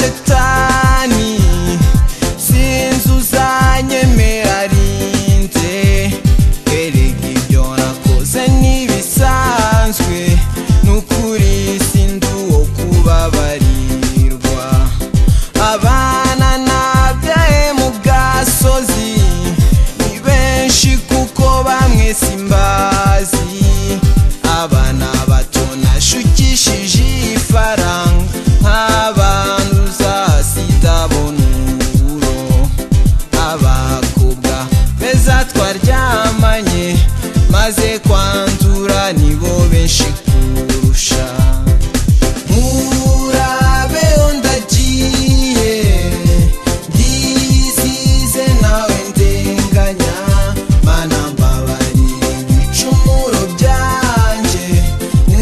shetani sinzi uzanyemera rinde erega ibyo nakoze ntibisanzwe n'ukuri sindi uwo kubabarirwa abana nabyaye mu gasozi ni benshi kuko bamwe simbazi abana bato nashukishije ifaranga nk'abantu uzasiga bonuro abakobwa beza twaryamanye maze kwandura nibo benshi kurusha murabe ndagiye ndizize nawe ndenganya mana mbabarira ibicumuro byanjye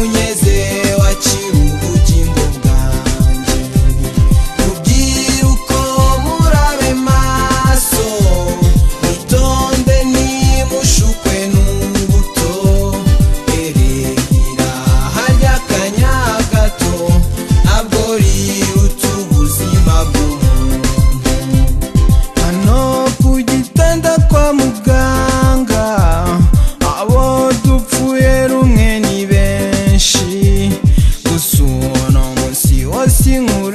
unyeze wakira ubugingo bwanjye rubyiruko murabe maso mutonde nimushukwe n'ubuto erehira harya akanya gato ntabwo riruta ubuzima bw'umuntu hano ku gitanda kwa muganga abo dupfuye rumwe ni benshi gusa uno munsi wose inkuru